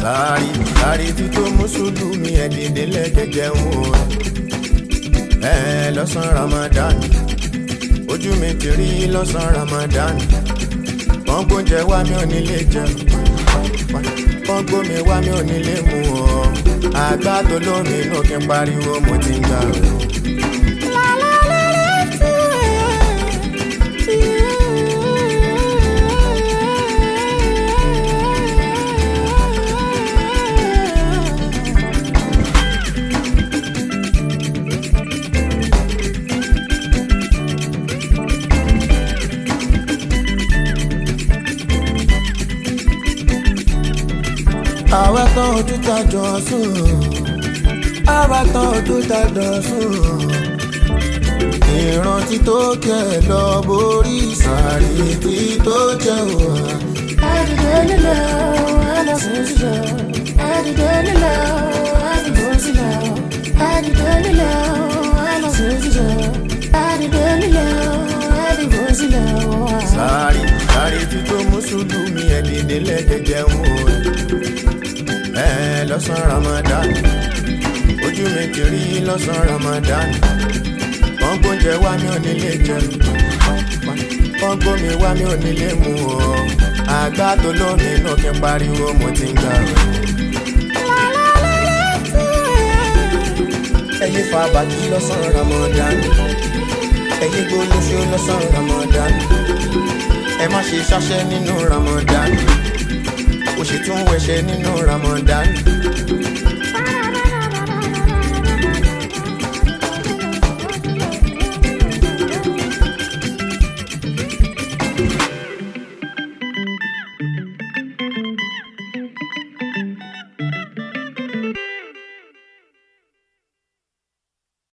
sáré sáré tí tó mùsùlùmí ẹ̀díndín lẹ́gẹ̀gẹ̀ ń wò ẹ lọ́sàn ramadan ojú mi ti rí lọ́sàn ramadan wọ́n gbóúnjẹ wá mi ò nílé jẹun wọ́n gbómi wá mi ò nílé mu ọ́ àgbà tó lómi inú kí n pariwo mo ti ń gbà rẹ̀. àwa tán ojú ta jọ sùn àwa tán ojú ta jọ sùn ìrántí tó kẹ lọ borí sàárì tí tó jẹ wà. Àdìdé nílẹ̀ o, ẹlẹ́sìn sílẹ̀ o. Àdìdé nílẹ̀ o, àdìbò sílẹ̀ o. Àdìdé nílẹ̀ o, ẹlẹ́sìn sílẹ̀ o. Àdìdé nílẹ̀ o, àdìbò sílẹ̀ o. sàárì sàárì tí tó mùsùlùmí ẹ̀díndín lẹ́gẹ̀gẹ̀ ń wò ẹ lọ́sàn ramadan ojú mi ti rí lọ́sàn ramadan wọ́n gbóúnjẹ wá mi ò nílé jẹun wọ́n gbómi wá mi ò nílé mu ọ́ àgbà tó lómi inú kí n pariwo mo ti ń gbà rẹ̀. ẹyẹ fa bàtí lọ́sàn ramadan ẹyẹ gbólóṣó lọ́sàn ramadan ẹ má ṣe ṣáṣẹ́ nínú ramadan ó sì tún wẹṣẹ nínú ramadan